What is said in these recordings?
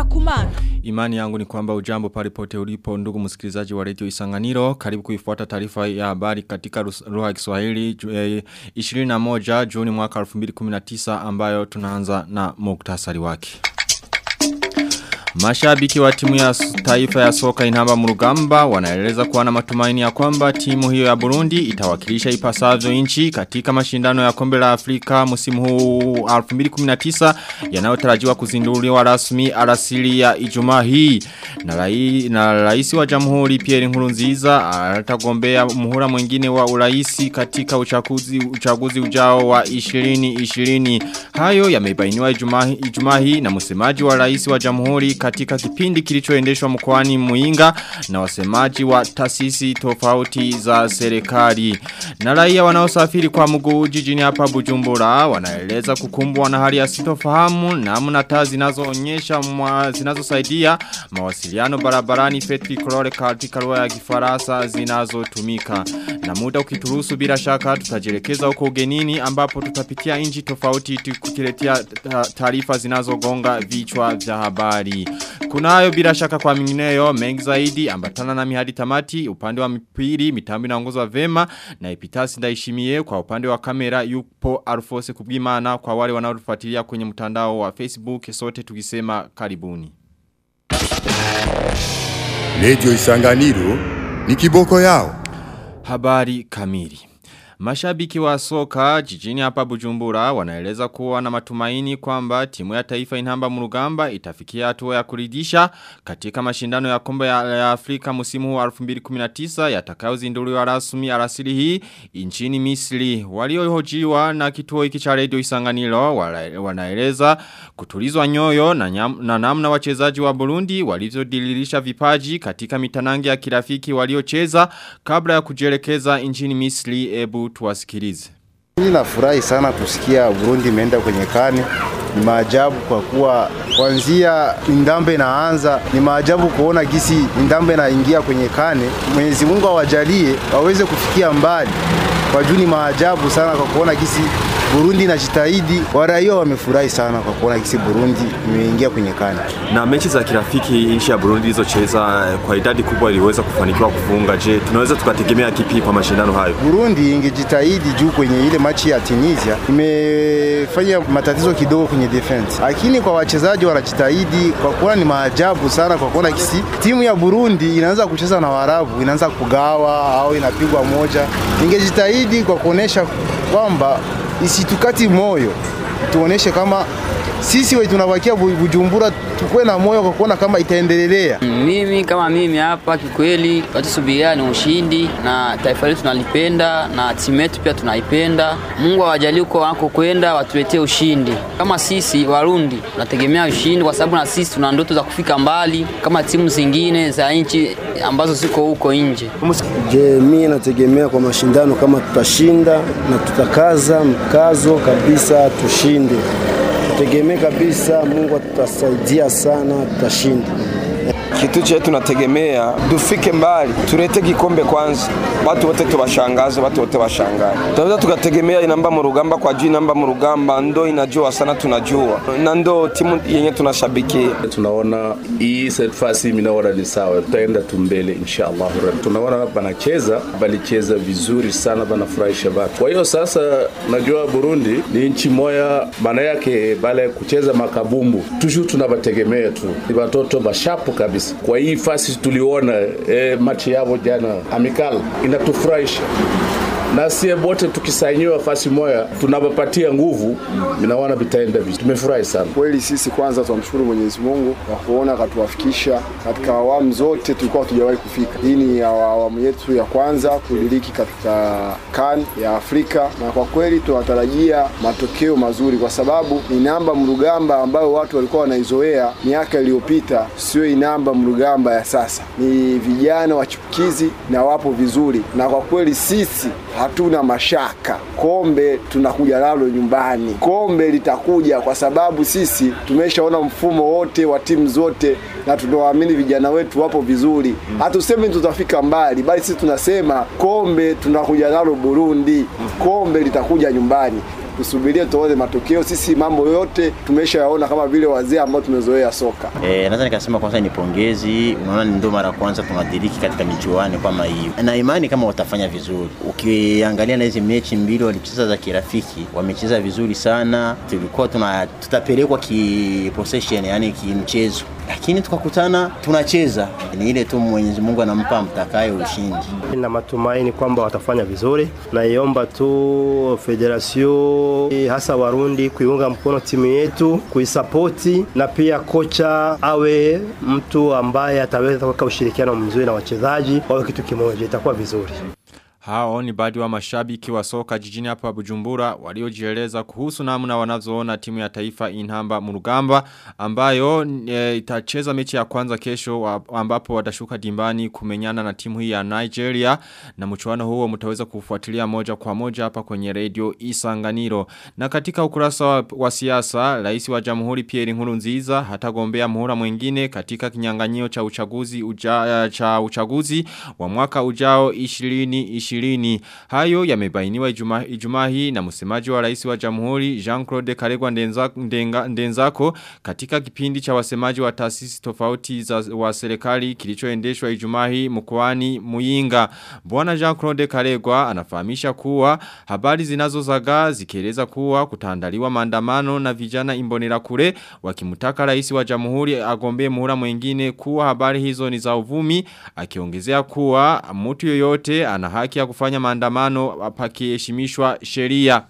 kumana. Imani yangu ni kwamba ujambo palipote ulipo ndugu msikilizaji wa redio Isanganiro. Karibu kuifuata taarifa ya habari katika lugha ya Kiswahili eh, 21 Juni mwaka 2019 ambayo tunaanza na muktasari wake. Mashabiki wa timu ya taifa ya soka inamba murugamba wanaeleza kuwa na matumaini ya kwamba timu hiyo ya Burundi itawakilisha ipasavyo nchi katika mashindano ya kombe la Afrika msimu huu 2019 yanayotarajiwa kuzinduliwa rasmi alasiri ya Ijumaa hii na rai, na rais wa Jamhuri Pierre Nkurunziza atagombea muhula mwingine wa uraisi katika uchaguzi uchaguzi ujao wa 2020 hayo yamebainiwa Ijumaa hii na msemaji wa rais wa Jamhuri katika kipindi kilichoendeshwa mkoani Muinga na wasemaji wa taasisi tofauti za serikali. Na raia wanaosafiri kwa mguu jijini hapa Bujumbura wanaeleza kukumbwa na hali ya sitofahamu namna taa zinazoonyesha zinazosaidia mawasiliano barabarani Petri Kolore katika lugha ya Kifaransa zinazotumika. Na muda ukituruhusu bila shaka tutajelekeza huko ugenini ambapo tutapitia nchi tofauti kukiletea taarifa zinazogonga vichwa vya habari. Kunayo bila shaka kwa mingineyo mengi zaidi ambatana na mihadi tamati upande wa mpiri mitambo inaongozwa vema na epitasi ndaishimie kwa upande wa kamera yupo Alfose Kubwimana kwa wale wanaotufuatilia kwenye mtandao wa Facebook sote tukisema karibuni. Radio Isanganiro ni kiboko yao. Habari kamili. Mashabiki wa soka jijini hapa Bujumbura wanaeleza kuwa na matumaini kwamba timu ya taifa inamba murugamba itafikia hatua ya kuridhisha katika mashindano ya kombe ya, ya Afrika msimu huu 2019 yatakayozinduliwa rasmi alasiri hii nchini Misri. Waliohojiwa na kituo hiki cha Radio Isanganiro wanaeleza kutulizwa nyoyo na, nyam, na namna wachezaji wa Burundi walivyodiririsha vipaji katika mitanange ya kirafiki waliocheza kabla ya kujielekeza nchini Misri ebu tuwasikilize. Mimi nafurahi sana kusikia Burundi imeenda kwenye kani. Ni maajabu kwa kuwa kuanzia Indambe inaanza, ni maajabu kuona gisi Indambe inaingia kwenye kane. Mwenyezi Mungu awajalie waweze kufikia mbali. Kwa juu ni maajabu sana kwa kuona gisi Burundi inajitahidi. Waraia wamefurahi sana kwa kuona gisi Burundi imeingia kwenye kane. Na mechi za kirafiki nchi ya Burundi ilizocheza kwa idadi kubwa iliweza kufanikiwa kufunga. Je, tunaweza tukategemea kipi kwa mashindano hayo? Burundi ingejitahidi juu kwenye ile machi ya Tunisia imefanya matatizo kidogo kwenye defense, lakini kwa wachezaji wanajitahidi kwa kuona ni maajabu sana kwa kuona kisi timu ya Burundi inaanza kucheza na Waarabu, inaanza kugawa au inapigwa moja. Ingejitahidi kwa kuonesha kwamba isitukati moyo, tuoneshe kama sisi wetu tunabakia Bujumbura tukue na moyo kwa kuona kama itaendelea. Mimi kama mimi hapa kikweli, watusubiria ni ushindi na taifa letu tunalipenda na timu yetu pia tunaipenda. Mungu awajalie huko wako kwenda watuletee ushindi. Kama sisi Warundi tunategemea ushindi kwa sababu na sisi tuna ndoto za kufika mbali kama timu zingine za nchi ambazo ziko huko nje. Je, mimi nategemea kwa mashindano kama tutashinda na tutakaza mkazo kabisa tushinde tutegemee kabisa, Mungu atasaidia sana, tutashinda. Kitu chetu tunategemea tufike mbali, tulete kikombe kwanza, watu wote tubashangaze, watu wote washangae. Tunaweza tukategemea inamba mu rugamba kwa juu, inamba mu rugamba ndo inajua sana, tunajua na ndo timu yenye tunashabikia. Tunaona hii sefasi minaona ni sawa, tutaenda tu mbele inshallah. Tunaona banacheza, balicheza vizuri sana, banafurahisha watu. Kwa hiyo sasa, najua Burundi ni nchi moya, maana yake bale kucheza makabumbu tushu tunabategemea tu, ni watoto bashapu kabisa kwa hii fasi tuliona eh, machi yao jana amikal inatufurahisha na sie wote tukisainiwa fasi moya tunawapatia nguvu, minaona vitaenda vizuri. Tumefurahi sana kweli. Sisi kwanza tunamshukuru Mwenyezi Mungu kwa kuona akatuwafikisha katika awamu zote tulikuwa hatujawahi kufika. Hii ni awamu yetu ya kwanza kudiriki katika CAN ya Afrika, na kwa kweli tunatarajia matokeo mazuri, kwa sababu ni namba mrugamba ambayo watu walikuwa wanaizoea miaka iliyopita, sio inamba mrugamba ya sasa. Ni vijana wachipukizi na wapo vizuri, na kwa kweli sisi hatuna mashaka, kombe tunakuja nalo nyumbani. Kombe litakuja kwa sababu sisi tumeshaona mfumo wote wa timu zote na tunawaamini vijana wetu wapo vizuri. Hatusemi tutafika mbali, bali sisi tunasema kombe tunakuja nalo Burundi, kombe litakuja nyumbani. tusubirie tuone matokeo. Sisi mambo yote tumeshayaona kama vile wazee ambao tumezoea soka. E, naweza nikasema kwanza ni pongezi. Unaona, ni ndio mara kwanza tunadiriki katika michuano kama hiyo, na imani kama watafanya vizuri. Ukiangalia na hizi mechi mbili walicheza za kirafiki, wamecheza vizuri sana. Tulikuwa tuna tutapelekwa ki possession, yani kimchezo, lakini tukakutana tunacheza. Ni ile tu Mwenyezi Mungu anampa mtakaye ushindi. na matumaini kwamba watafanya vizuri. Naiomba tu federasio hasa Warundi kuiunga mkono timu yetu, kuisapoti na pia kocha awe mtu ambaye ataweza kuweka ushirikiano mzuri na wachezaji, wawe kitu kimoja, itakuwa vizuri. Hao ni baadhi wa mashabiki wa soka jijini hapa Bujumbura waliojieleza kuhusu namna wanavyoona timu ya taifa Inhamba Murugamba ambayo e, itacheza mechi ya kwanza kesho wa, ambapo watashuka dimbani kumenyana na timu hii ya Nigeria na mchuano huo mtaweza kufuatilia moja kwa moja hapa kwenye radio Isanganiro. Na katika ukurasa wa, wa siasa, rais wa Jamhuri Pierre Nkurunziza hatagombea muhula mwingine katika kinyang'anyio cha uchaguzi uja, cha uchaguzi wa mwaka ujao 20 ishirini. Hayo yamebainiwa ijumaa ijuma hii na msemaji wa rais wa jamhuri Jean-Claude Karegwa Ndenzako, Ndenga, Ndenzako katika kipindi cha wasemaji wa taasisi tofauti za wa serikali kilichoendeshwa ijumaa hii mkoani Muyinga. Bwana Jean-Claude Karegwa anafahamisha kuwa habari zinazozagaa zikieleza kuwa kutaandaliwa maandamano na vijana imbonera kure wakimtaka rais wa jamhuri agombee muhula mwingine kuwa habari hizo ni za uvumi akiongezea kuwa mtu yoyote ana haki ya kufanya maandamano pakiheshimishwa sheria.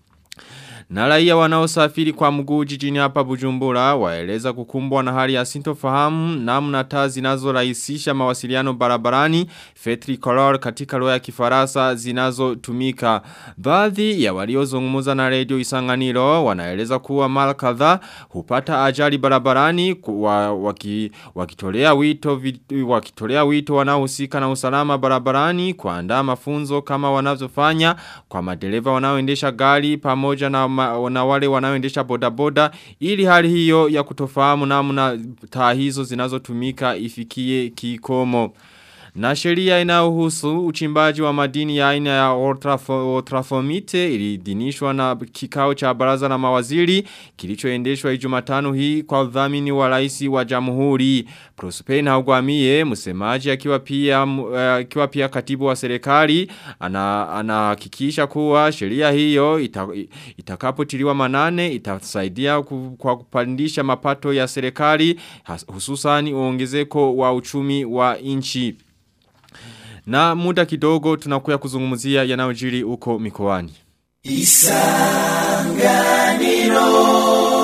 Na raia wanaosafiri kwa mguu jijini hapa Bujumbura waeleza kukumbwa na hali ya sintofahamu namna taa zinazorahisisha mawasiliano barabarani Fetri Color katika lugha ya Kifaransa zinazotumika. Baadhi ya waliozungumza na Radio Isanganiro wanaeleza kuwa mara kadhaa hupata ajali barabarani wa, waki, wakitolea wito wakitolea wito wanaohusika na usalama barabarani kuandaa mafunzo kama wanavyofanya kwa madereva wanaoendesha gari pamoja na ma, na wale wanaoendesha bodaboda ili hali hiyo ya kutofahamu namna taa hizo zinazotumika ifikie kikomo. Na sheria inayohusu uchimbaji wa madini ya aina ya ultrafomite ilidhinishwa na kikao cha baraza la mawaziri kilichoendeshwa Ijumatano hii kwa udhamini wa rais wa Jamhuri. Prosper Ntagwamiye msemaji akiwa pia akiwa pia katibu wa serikali anahakikisha ana kuwa sheria hiyo ita, itakapotiliwa manane itasaidia kwa kupandisha mapato ya serikali hususani uongezeko wa uchumi wa nchi. Na muda kidogo tunakuya kuzungumzia yanayojiri uko mikoani. Isanganiro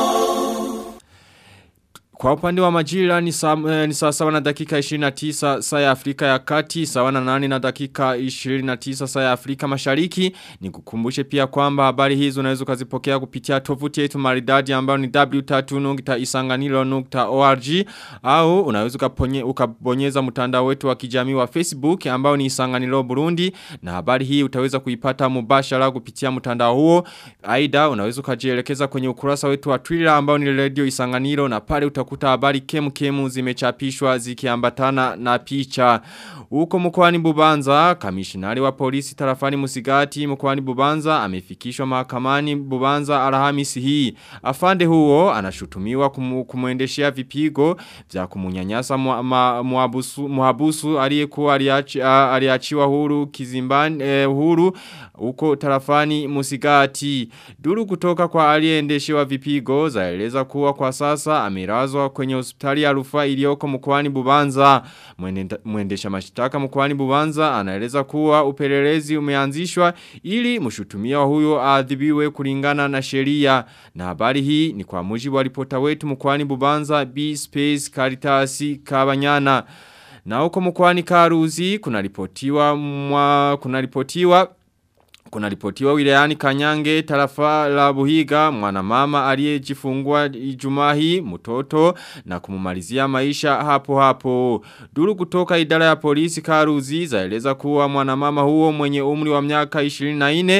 Kwa upande wa majira ni saa, eh, ni saa sawa na dakika 29 saa ya Afrika ya kati, sawa na nani na dakika 29 saa ya Afrika mashariki. Ni kukumbushe pia kwamba habari hizo unaweza kuzipokea kupitia tovuti yetu maridadi ambayo ni w3.isanganilo.org au unaweza ukabonyeza mtandao wetu wa kijamii wa Facebook ambao ni Isanganilo Burundi na habari hii utaweza kuipata mubashara kupitia mtandao huo. Aida unaweza ukajielekeza kwenye ukurasa wetu wa Twitter ambao ni Radio Isanganilo na pale utakuta habari kemu kemu zimechapishwa zikiambatana na picha. Huko mkoani Bubanza, kamishinari wa polisi tarafani Musigati mkoani Bubanza amefikishwa mahakamani Bubanza Alhamisi hii. Afande huo anashutumiwa kumu, kumuendeshea vipigo vya kumunyanyasa muhabusu, muhabusu aliyekuwa aliachi, aliachiwa huru kizimbani eh, huru huko tarafani Musigati. Duru kutoka kwa aliyeendeshewa vipigo zaeleza kuwa kwa sasa amelazwa kwenye hospitali ya rufaa iliyoko mkoani Bubanza. Mwendesha mashtaka mkoani Bubanza anaeleza kuwa upelelezi umeanzishwa ili mshutumia huyo aadhibiwe kulingana na sheria. Na habari hii ni kwa mujibu wa ripota wetu mkoani Bubanza B Space Caritas Kabanyana. Na huko mkoani Karuzi kuna ripotiwa mwa kuna ripotiwa kuna ripotiwa wilayani Kanyange tarafa la Buhiga mwanamama aliyejifungua Ijumaa hii mtoto na kumumalizia maisha hapo hapo. Duru kutoka idara ya polisi Karuzi zaeleza kuwa mwanamama huo mwenye umri wa miaka 24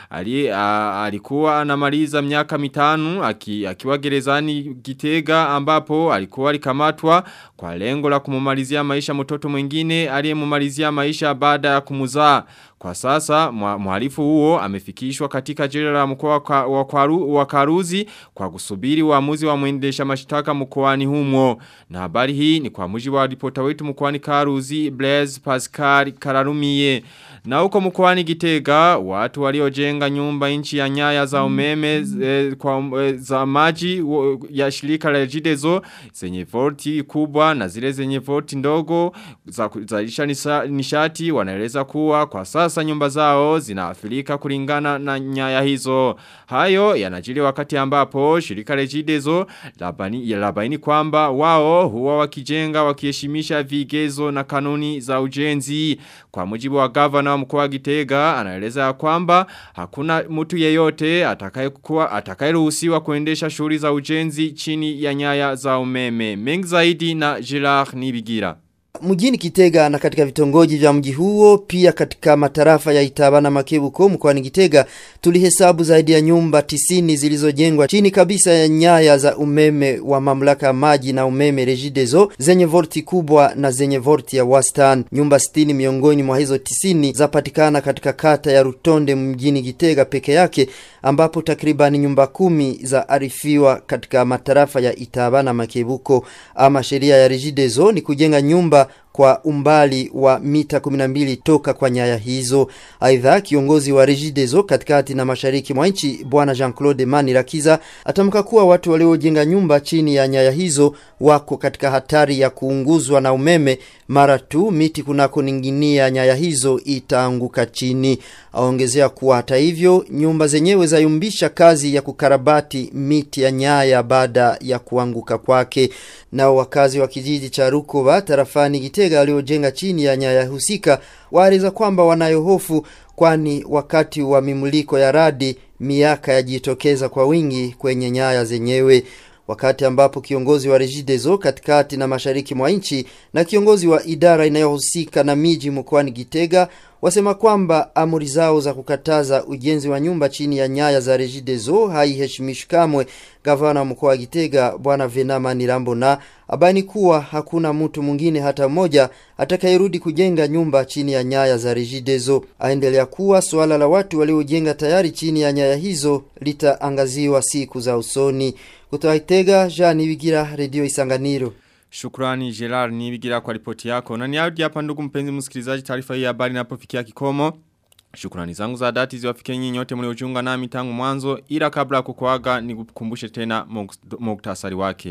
ali, a, alikuwa anamaliza miaka mitano aki, akiwa gerezani Gitega ambapo alikuwa alikamatwa kwa lengo la kumumalizia maisha mtoto mwingine aliyemumalizia maisha baada ya kumuzaa. Kwa sasa mhalifu huo amefikishwa katika jela la mkoa wa, kwaru, wa Karuzi kwa kusubiri uamuzi wa mwendesha mashtaka mkoani humo. Na habari hii ni kwa mujibu wa ripota wetu mkoani Karuzi Blaise Pascal Kararumie. Na huko mkoani Gitega watu waliojenga nyumba nchi ya nyaya za umeme e, kwa e, za maji o, ya shirika la Jidezo zenye volti kubwa na zile zenye volti ndogo za kuzalisha nishati wanaeleza kuwa kwa sasa nyumba zao zinaathirika kulingana na nyaya hizo. Hayo yanajiri wakati ambapo shirika la Jidezo labani, labaini kwamba wao huwa wakijenga wakiheshimisha vigezo na kanuni za ujenzi. Kwa mujibu wa gavana wa mkoa Gitega anaeleza kwamba hakuna mtu yeyote atakayekuwa atakayeruhusiwa kuendesha shughuli za ujenzi chini ya nyaya za umeme. Mengi zaidi na Gerard Nibigira. Mjini Kitega na katika vitongoji vya mji huo pia katika matarafa ya Itaba na Makebuko mkoani Kitega tulihesabu zaidi ya nyumba tisini zilizojengwa chini kabisa ya nyaya za umeme wa mamlaka ya maji na umeme Regideso zenye volti kubwa na zenye volti ya wastani. Nyumba sitini miongoni mwa hizo tisini zapatikana katika kata ya Rutonde mjini Kitega peke yake ambapo takribani nyumba kumi za arifiwa katika matarafa ya Itaba na Makebuko. Ama sheria ya Regideso ni kujenga nyumba kwa umbali wa mita 12 toka kwa nyaya hizo. Aidha, kiongozi wa Regideso katikati na mashariki mwa nchi bwana Jean-Claude Manirakiza atamka kuwa watu waliojenga nyumba chini ya nyaya hizo wako katika hatari ya kuunguzwa na umeme mara tu miti kunakoning'inia nyaya hizo itaanguka chini. Aongezea kuwa hata hivyo nyumba zenyewe zayumbisha kazi ya kukarabati miti ya nyaya baada ya kuanguka kwake. Nao wakazi wa kijiji cha Rukoba tarafani Gitega waliojenga chini ya nyaya husika waeleza kwamba wanayo hofu kwani wakati wa mimuliko ya radi miaka yajitokeza kwa wingi kwenye nyaya zenyewe wakati ambapo kiongozi wa Regideso katikati na mashariki mwa nchi na kiongozi wa idara inayohusika na miji mkoani Gitega wasema kwamba amri zao za kukataza ujenzi wa nyumba chini ya nyaya za Regideso haiheshimishwi kamwe. Gavana mkoa wa Gitega bwana Venama Nirambona abani kuwa hakuna mtu mwingine hata mmoja atakayerudi kujenga nyumba chini ya nyaya za Regideso. Aendelea kuwa suala la watu waliojenga tayari chini ya nyaya hizo litaangaziwa siku za usoni. Kutoka Gitega, Jean Ibigira, Radio Isanganiro. Shukrani Gerard Nibigira kwa ripoti yako. Na niarudi hapa ndugu mpenzi msikilizaji taarifa hii ya habari inapofikia kikomo. Shukrani zangu za dhati ziwafikie nyinyi nyote mliojiunga nami tangu mwanzo ila kabla ya kukuaga nikukumbushe tena muktasari wake.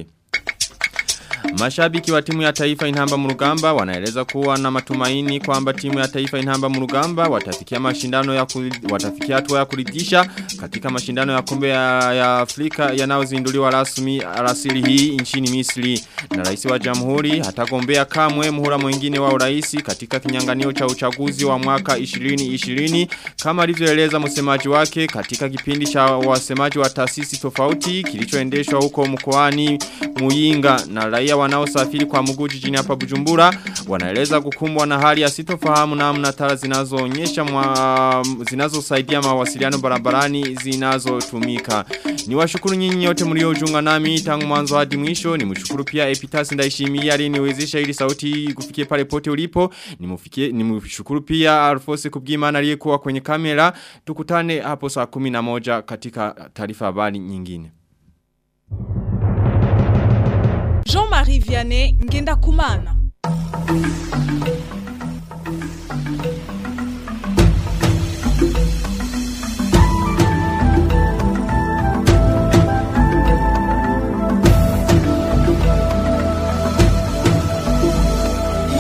Mashabiki wa timu ya taifa inhamba murugamba wanaeleza kuwa na matumaini kwamba timu ya taifa inhamba murugamba watafikia mashindano ya kuli, watafikia hatua ya kuridhisha katika mashindano ya kombe ya, ya Afrika yanayozinduliwa rasmi rasili hii nchini Misri na rais wa jamhuri hatagombea kamwe muhula mwingine wa urais katika kinyanganio cha uchaguzi wa mwaka 2020 kama alivyoeleza msemaji wake katika kipindi cha wasemaji wa taasisi tofauti kilichoendeshwa huko mkoani Muyinga na raia wanaosafiri kwa mguu jijini hapa Bujumbura wanaeleza kukumbwa na hali ya sitofahamu namna taa zinazoonyesha zinazosaidia mawasiliano barabarani zinazotumika. Ni washukuru nyinyi nyote mliojiunga nami tangu mwanzo hadi mwisho. Ni mshukuru pia Epitas Ndaishimiye aliyeniwezesha ili sauti kufikie pale pote ulipo. Nimufikie nimshukuru pia Alfose Kubwimana aliyekuwa kwenye kamera. Tukutane hapo saa 11 katika taarifa habari nyingine. Jean-Marie Vianney Ngenda Kumana.